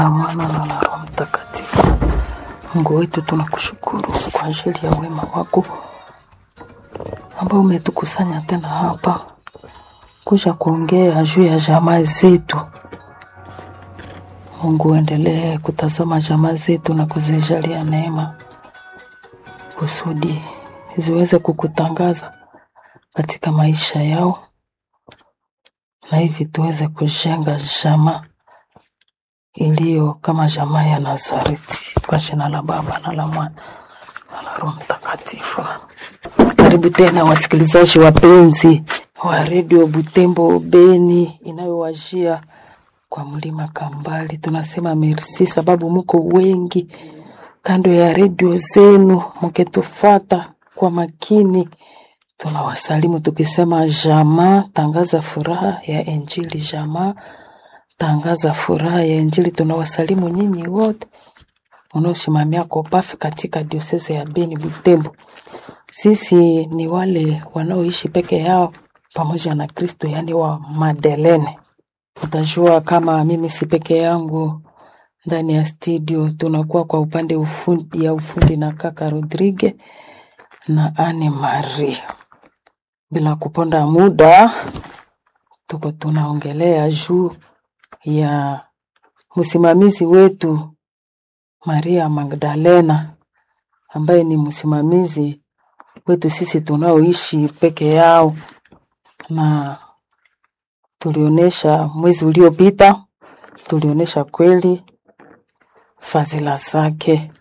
na Mwana na la Roho Mtakatifu. Mungu wetu, tunakushukuru kwa ajili ya wema wako ambao umetukusanya tena hapa kuja kuongea juu ya jamaa zetu. Mungu, uendelee kutazama jamaa zetu na kuzijalia neema kusudi ziweze kukutangaza katika maisha yao, na hivi tuweze kujenga jamaa iliyo kama jamaa ya Nazareti, kwa jina la Baba na la Mwana na la Roho Mtakatifu. Karibu tena wasikilizaji wapenzi wa redio Butembo Beni inayowajia kwa mlima Kambali. Tunasema merci sababu muko wengi kando ya redio zenu mukitufata kwa makini. Tunawasalimu tukisema jamaa, tangaza furaha ya Injili. Jamaa, tangaza furaha ya Injili. Tunawasalimu nyinyi wote unaosimamia kopafi katika diosese ya Beni Butembo. Sisi ni wale wanaoishi peke yao pamoja na Kristo, yaani wa Madelene. Utajua kama mimi si peke yangu ndani ya studio, tunakuwa kwa upande ufundi, ya ufundi na kaka Rodrigue na Anne Marie. Bila kuponda muda, tuko tunaongelea juu ya msimamizi wetu Maria Magdalena ambaye ni msimamizi wetu sisi tunaoishi peke yao, na tulionyesha mwezi uliopita, tulionyesha kweli fadhila zake,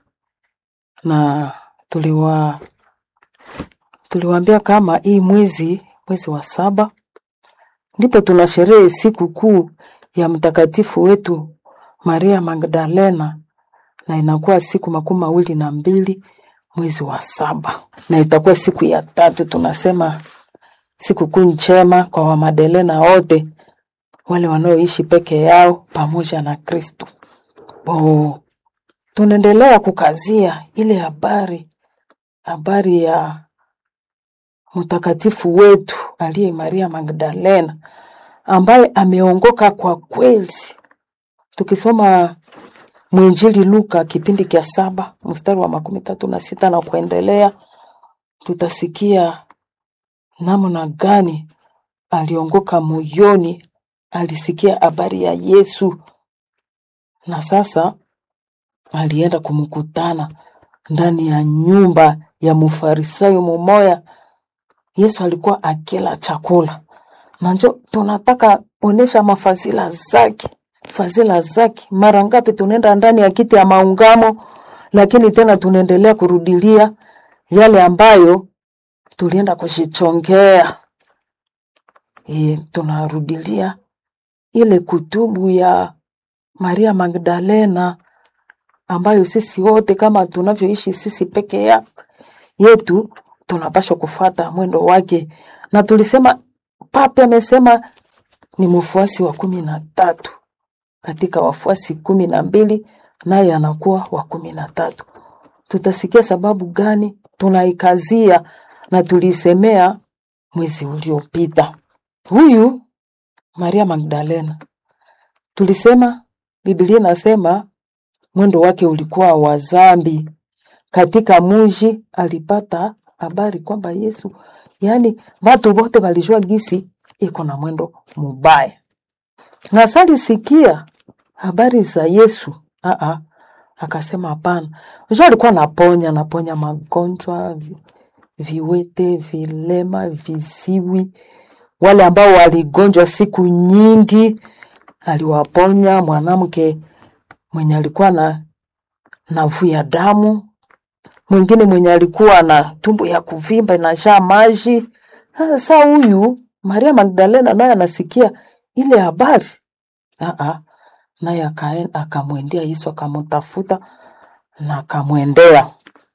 na tuliwa tuliwaambia kama hii mwezi mwezi wa saba ndipo tuna sherehe siku kuu ya mtakatifu wetu Maria Magdalena, na inakuwa siku makumi mawili na mbili mwezi wa saba, na itakuwa siku ya tatu. Tunasema siku kuu njema kwa Wamadelena wote wale wanaoishi peke yao pamoja na Kristo. Oh, tunaendelea kukazia ile habari habari ya mtakatifu wetu aliye Maria Magdalena ambaye ameongoka kwa kweli. Tukisoma mwinjili Luka kipindi cha saba mstari wa makumi tatu na sita na kuendelea, tutasikia namna gani aliongoka moyoni, alisikia habari ya Yesu na sasa alienda kumkutana ndani ya nyumba ya mufarisayo mumoya. Yesu alikuwa akila chakula, na njo tunataka onesha mafazila zake, fazila zake. Mara ngapi tunaenda ndani ya kiti ya maungamo, lakini tena tunaendelea kurudilia yale ambayo tulienda kujichongea. E, tunarudilia ile kutubu ya Maria Magdalena ambayo sisi wote kama tunavyoishi sisi peke ya yetu tunapaswa kufata mwendo wake, na tulisema Papa amesema ni mfuasi wa kumi na tatu katika wafuasi kumi na mbili naye anakuwa wa kumi na tatu. Tutasikia sababu gani tunaikazia na tulisemea mwezi uliopita. Huyu Maria Magdalena tulisema Biblia inasema mwendo wake ulikuwa wa zambi. Katika muji alipata habari kwamba Yesu, yaani watu wote walijua gisi iko na mwendo mubaya, na salisikia habari za Yesu aa, akasema hapana. Unajua alikuwa naponya naponya magonjwa, vi- viwete, vilema, viziwi, wale ambao waligonjwa siku nyingi aliwaponya. Mwanamke mwenye alikuwa na navuya damu, mwingine mwenye alikuwa na tumbo ya kuvimba inajaa maji. Sasa huyu Maria Magdalena naye anasikia ile habari Aa, naye akaen- akamwendea Yesu akamtafuta na akamwendea,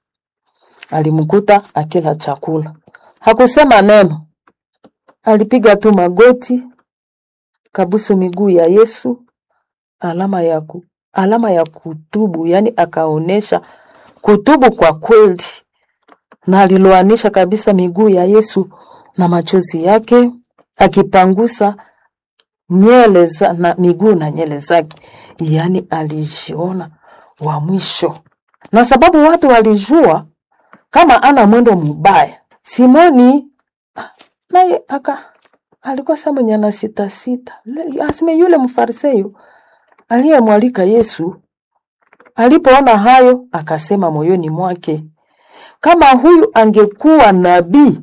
alimkuta akila chakula, hakusema neno, alipiga tu magoti, kabusu miguu ya Yesu, alama ya ku, alama ya kutubu, yani akaonesha kutubu kwa kweli, na aliloanisha kabisa miguu ya Yesu na machozi yake, akipangusa nyele za, na miguu na nyele zake, yaani alijiona wa mwisho, na sababu watu walijua kama ana mwendo mubaya. Simoni ah, naye aka alikuwa sa mwenye ana sita sita, Le- aseme yule mfarisayo aliyemwalika Yesu alipoona hayo, akasema moyoni mwake, kama huyu angekuwa nabii,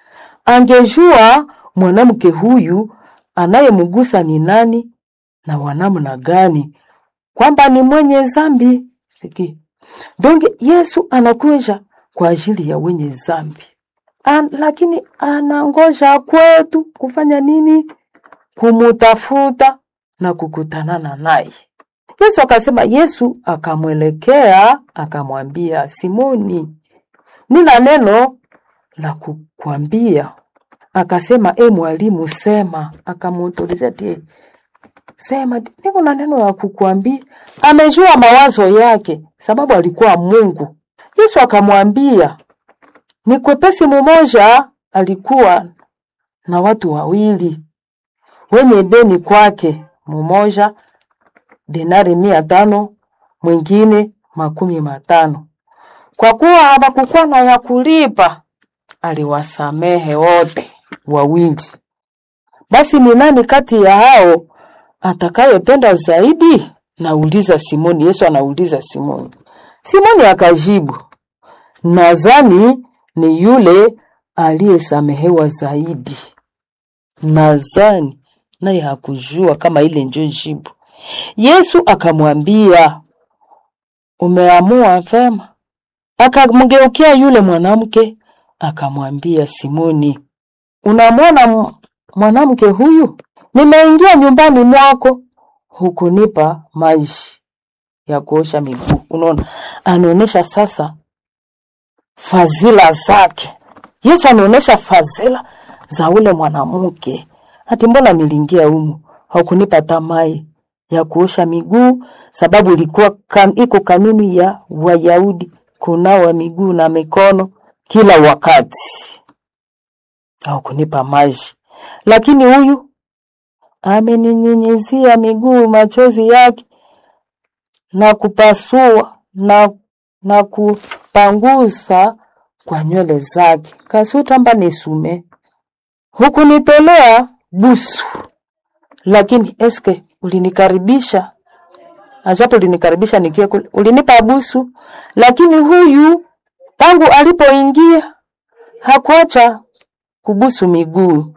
angejua mwanamke huyu anayemgusa ni nani na wanamna gani, kwamba ni mwenye dhambi. Siki donge Yesu anakuja kwa ajili ya wenye dhambi, An, lakini anangoja kwetu kufanya nini? Kumutafuta na kukutanana naye. Yesu akasema, Yesu akamwelekea akamwambia, Simoni, nina neno la kukwambia. Akasema, e mwalimu, sema. Akamuutulizia tie, sema, niko na neno la kukwambia. Amejua mawazo yake, sababu alikuwa Mungu. Yesu akamwambia, ni kwepesi mumoja alikuwa na watu wawili wenye deni kwake, mumoja dinari mia tano mwingine makumi matano. Kwa kuwa hawakukuwa na ya kulipa, aliwasamehe wote wawili. Basi ni nani kati ya hao atakayependa zaidi? Nauliza Simoni. Yesu anauliza Simoni. Simoni akajibu, nadhani ni yule aliyesamehewa zaidi. Nadhani naye hakujua kama ile ndio jibu. Yesu akamwambia, umeamua vema. Akamgeukia yule mwanamke akamwambia Simoni, unamwona m- mwanamke huyu? Nimeingia nyumbani mwako, hukunipa maji ya kuosha miguu. Unaona, anaonyesha sasa fadhila zake. Yesu anaonyesha fadhila za ule mwanamke. Ati mbona niliingia humu haukunipa tamai ya kuosha miguu, sababu ilikuwa kan, iko kanuni ya Wayahudi kunawa miguu na mikono kila wakati, haukunipa maji. Lakini huyu ameninyunyizia miguu machozi yake na kupasua na, na kupangusa kwa nywele zake. Kasutamba nisume hukunitolea busu, lakini eske ulinikaribisha ajapo ulinikaribisha nikiwa kule, ulinipa busu, lakini huyu tangu alipoingia hakuacha kubusu miguu.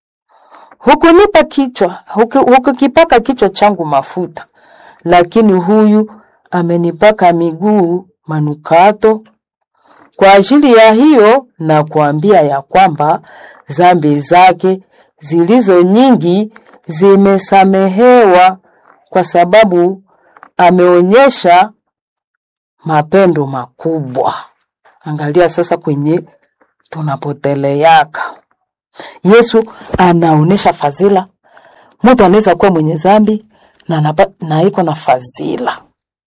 Hukunipa kichwa, huku- hukukipaka kichwa changu mafuta, lakini huyu amenipaka miguu manukato. Kwa ajili ya hiyo na kuambia ya kwamba dhambi zake zilizo nyingi zimesamehewa, kwa sababu ameonyesha mapendo makubwa. Angalia sasa kwenye tunapoteleaka. Yesu anaonesha fadhila. Mtu anaweza kuwa mwenye dhambi na, anapa- na iko na fadhila,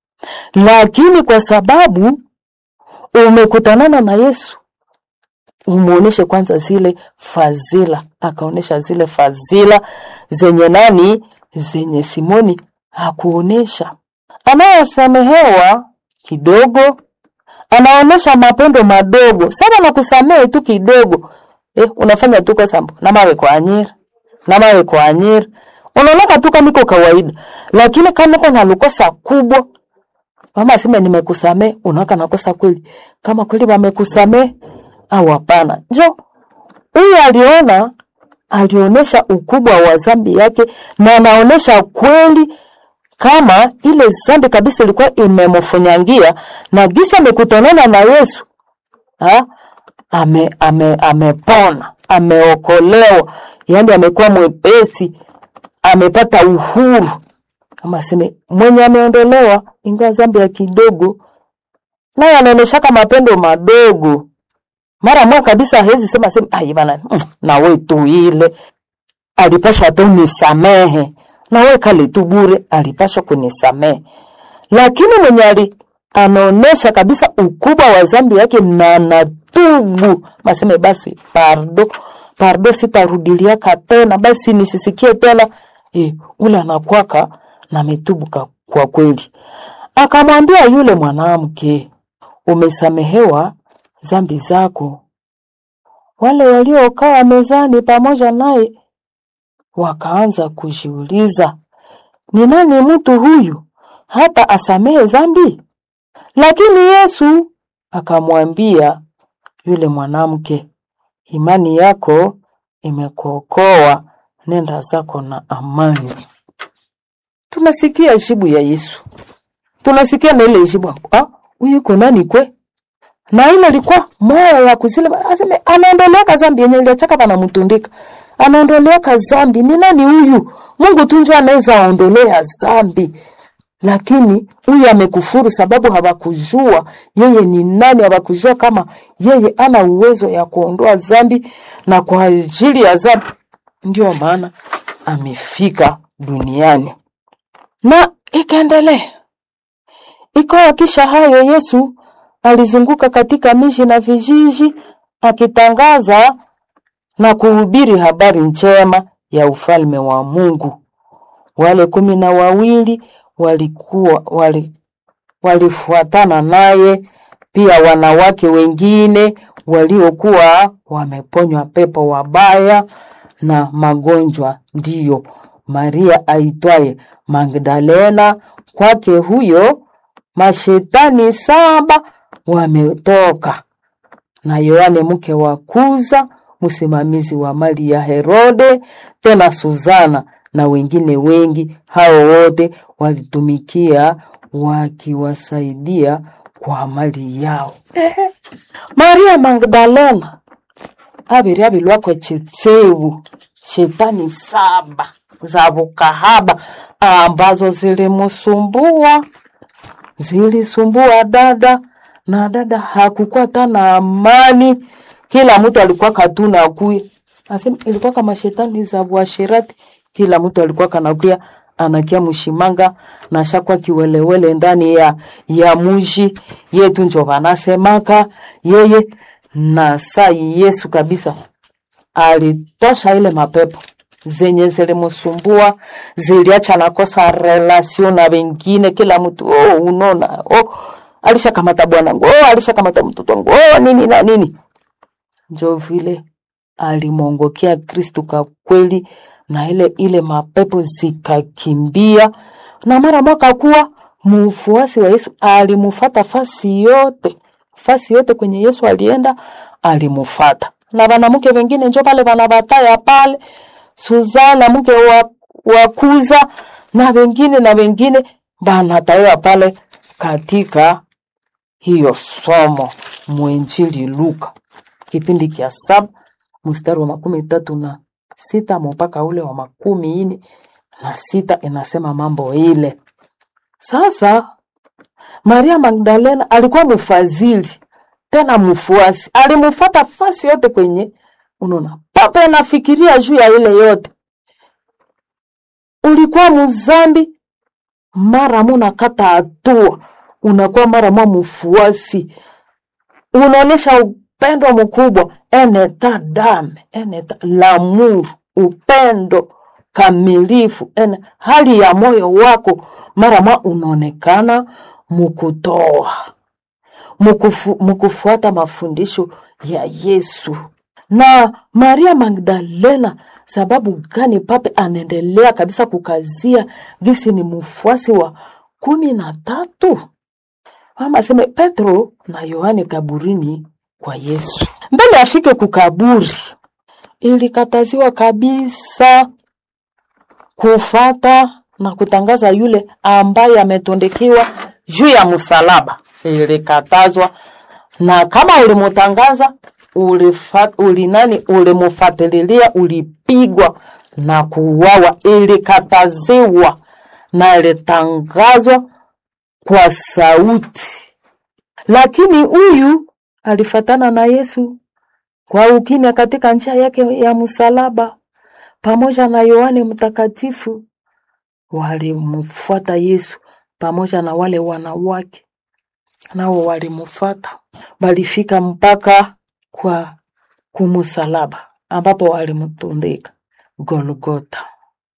lakini kwa sababu umekutanana na Yesu umuoneshe kwanza zile fadhila, akaonesha zile fadhila zenye nani, zenye Simoni hakuonesha. Anayesamehewa kidogo anaonesha mapendo madogo sana na kusamehe tu kidogo eh, unafanya tu kosa na mawe kwa anyira na mawe kwa anyira unaonaka tu kama iko kawaida, lakini kama uko na lukosa kubwa mama aseme nimekusamee, unaona nakosa kweli, kama kweli wamekusamee au hapana. Njo huyu aliona, alionyesha ukubwa wa dhambi yake, na anaonyesha kweli kama ile dhambi kabisa ilikuwa imemfunyangia, na gisa amekutanana na Yesu ha? ame ame amepona, ameokolewa, yaani amekuwa mwepesi, amepata uhuru kama aseme mwenye ameondolewa ingawa dhambi ya kidogo, naye anaoneshaka mapendo madogo. Mara moja kabisa hawezi sema sema ai bana, mm, na wewe tu ile alipashwa tu nisamehe, na wewe kale tu bure alipashwa kunisamehe. Lakini mwenye ali anaonesha kabisa ukubwa wa dhambi yake na anatubu, maseme basi pardo pardo, sitarudiliaka tena, basi nisisikie tena e, ule anakwaka na ametubu kwa kweli. Akamwambia yule mwanamke, umesamehewa zambi zako. Wale waliokaa mezani pamoja naye wakaanza kujiuliza, ni nani mtu huyu hata asamehe zambi? Lakini Yesu akamwambia yule mwanamke, imani yako imekuokoa, nenda zako na amani. Tunasikia jibu ya Yesu, tunasikia na ile jibu, ah, huyu iko nani kwe? Na ile ilikuwa moyo ya kuzile, aseme anaondoleka zambi yenye iliachaka pana mtundika, anaondoleka zambi. Ni nani huyu? Mungu tu ndio anaweza ondolea zambi lakini huyu amekufuru sababu hawakujua yeye ni nani, hawakujua kama yeye ana uwezo ya kuondoa dhambi, na kwa ajili ya dhambi ndio maana amefika duniani. Na ikaendelea ikawa, kisha hayo Yesu alizunguka katika miji na vijiji akitangaza na kuhubiri habari njema ya ufalme wa Mungu. Wale kumi na wawili walikuwa wali, walifuatana naye pia wanawake wengine waliokuwa wameponywa pepo wabaya na magonjwa, ndiyo Maria aitwaye Magdalena. Kwake huyo mashetani saba wametoka, na Yohane mke wa Kuza, msimamizi wa mali ya Herode, tena Suzana na wengine wengi. Hao wote walitumikia wakiwasaidia kwa mali yao. Ehe. Maria Magdalena abiri abilwakwe chitsewu shetani saba za bukahaba ambazo zilimusumbua zilisumbua dada na dada hakukuwa tana amani, kila mtu alikuwa katuna kuya asema ilikuwa kama shetani za buashirati kila mtu alikuwa kanakuya anakia mshimanga na shakwa kiwelewele ndani ya ya muji yetu, njo wanasemaka yeye na sai Yesu kabisa alitosha ile mapepo zenye zilimusumbua, ziliacha nakosa relasio na wengine. Kila mtu oh, unona oh, alishakamata bwanangu oh, alishakamata mtoto wangu oh, nini na nini, njo vile alimwongokea Kristu kwa kweli na ile ile mapepo zikakimbia, na mara mwaka kuwa mfuasi wa Yesu alimufata fasi yote, fasi yote kwenye Yesu alienda alimufata, na wanamke wengine njo pale wanabataya pale, Suzana mke wa, wa Kuza na wengine na wengine banatawa pale katika hiyo somo mwenjili Luka kipindi kia saba mstari wa makumi tatu na sita mpaka ule wa makumi ine na sita inasema mambo ile. Sasa Maria Magdalena alikuwa mfadhili tena mfuasi, alimufata fasi yote kwenye unaona papa anafikiria juu ya ile yote. Ulikuwa mzambi, mara muna kata hatua, unakuwa mara mwa mfuasi, unaonyesha upendo mkubwa eneta dame eneta lamuru upendo kamilifu ene hali ya moyo wako mara mwa unaonekana mukutoa mukufu, mukufuata mafundisho ya Yesu. Na Maria Magdalena, sababu gani pape anaendelea kabisa kukazia gisi ni mfuasi wa kumi na tatu? Mama aseme Petro na Yohane kaburini kwa Yesu mbele afike kukaburi, ilikataziwa kabisa kufata na kutangaza yule ambaye ametondekiwa juu ya msalaba, ilikatazwa. Na kama ulimutangaza ulifa, ulinani ulimufatililia, ulipigwa na kuuawa, ilikataziwa na ilitangazwa kwa sauti. Lakini huyu alifatana na Yesu kwa ukimya katika njia yake ya msalaba, pamoja na Yohane Mtakatifu walimfuata Yesu pamoja na wale wanawake nao walimfuata, walifika mpaka kwa kumusalaba ambapo walimtundika Golgota.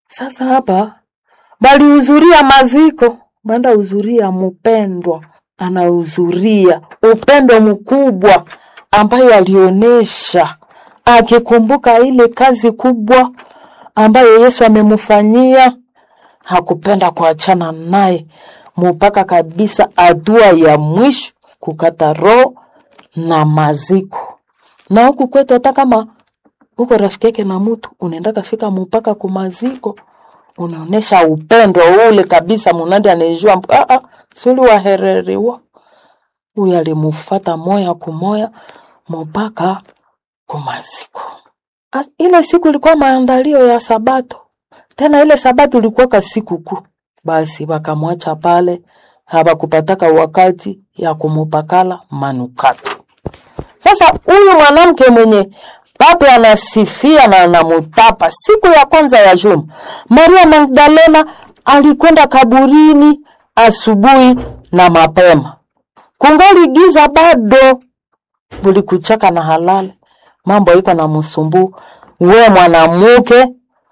Sasa hapa balihudhuria maziko, banda hudhuria mpendwa, anahudhuria upendo mkubwa ambayo alionyesha akikumbuka ile kazi kubwa ambayo Yesu amemfanyia, hakupenda kuachana naye mpaka kabisa hatua ya mwisho, kukata roho na maziko. Na huku kwetu hata kama uko rafiki yake na mtu unaenda kafika mpaka kumaziko, unaonesha upendo ule kabisa, munandi anejua ah, ah, suli wahereriwa huyu alimufata moya kumoya mpaka kumaziko. A- Ile siku ilikuwa maandalio ya Sabato, tena ile Sabato ilikuwa ka siku kuu. Basi wakamwacha pale, hawakupataka wakati ya kumupakala manukato. Sasa huyu mwanamke mwenye pape anasifia na anamutapa, siku ya kwanza ya juma, Maria Magdalena alikwenda kaburini asubuhi na mapema, kungali giza bado, bulikuchaka na halali, mambo iko na msumbu. We mwanamke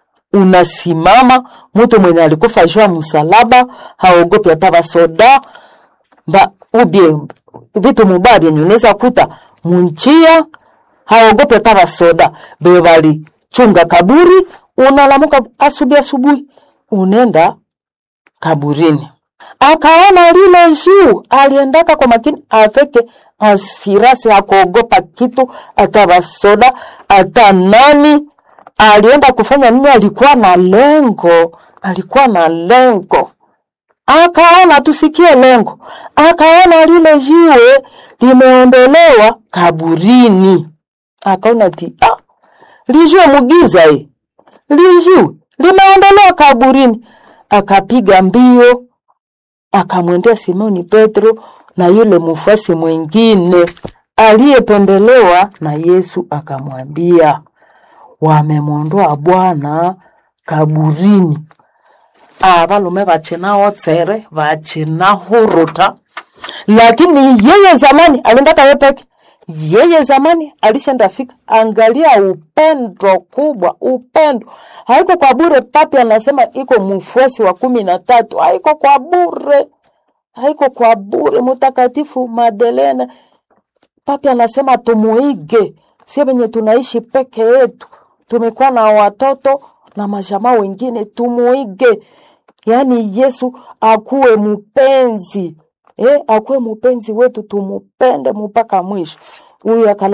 unasimama, mtu mwenye alikufa juu ya msalaba, haogopi hata basoda ba ubie vitu mubaya vyenye unaweza kuta munjia, haogopi hata basoda be balichunga kaburi. Unalamuka asubuhi asubuhi, unenda kaburini, akaona lile juu, aliendaka kwa makini afeke asirasi, hakuogopa kitu, hata basoda hata nani. Alienda kufanya nini? Alikuwa na lengo, alikuwa na lengo akaona tusikie lengo, akaona lile jiwe limeondolewa kaburini, akaona ti ah, lijue mugiza hii lijue limeondolewa kaburini, akapiga mbio akamwendea Simoni Petro na yule mfuasi mwingine aliyependelewa na Yesu, akamwambia wamemwondoa Bwana kaburini abalume bachina tsere bachina huruta lakini yeye zamani aliendaka ye peke yeye zamani alishenda fika angalia upendo kubwa upendo haiko kwa bure papi anasema iko mfuasi wa kumi na tatu haiko kwa bure haiko kwa bure mtakatifu madelena papi anasema tumuige sie venye tunaishi peke yetu tumekuwa na watoto na majamaa wengine tumuige yaani yesu akuwe mpenzi eh, akuwe mpenzi wetu tumupende mpaka mwisho huyu akala